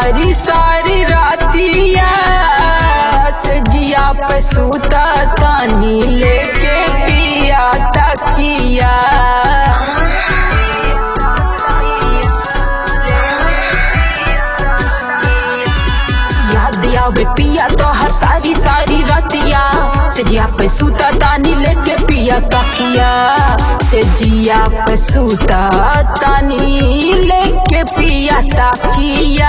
सारी सारी रातिया सजिया पे सूता तानी लेके पिया तकिया याद आवे पिया तो हर सारी सारी रातिया सजिया पे सूता तानी लेके पिया तकिया सजिया पे सूता तानी लेके पिया तकिया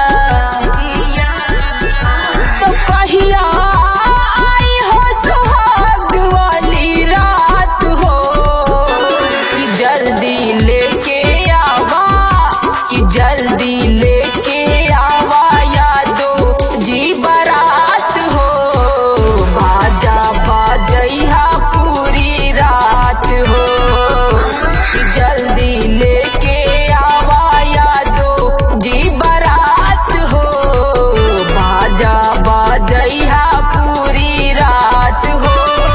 तो कहिया आई हो सुहाग वाली रात हो कि जल्दी लेके आवा कि जल्दी लेके आवा यादो जी बारात हो बाजा बाजैहा पूरी रात हो कि जल्दी लेके आवा यादो जी बारात हो बाजा बाजैहा पूरी रात हो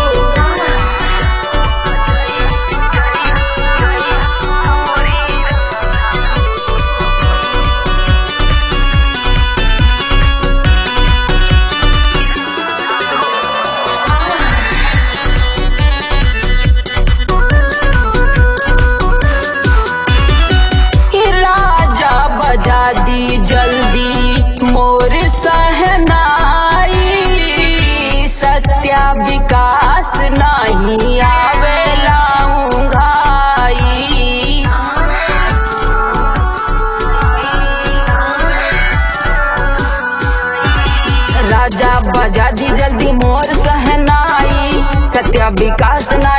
कि राजा बजा दी जल्दी मोर सहनाई सत्या विकास नहीं आवेला घाई राजा बजा दी जल्दी मोर सहनाई सत्या विकास नहीं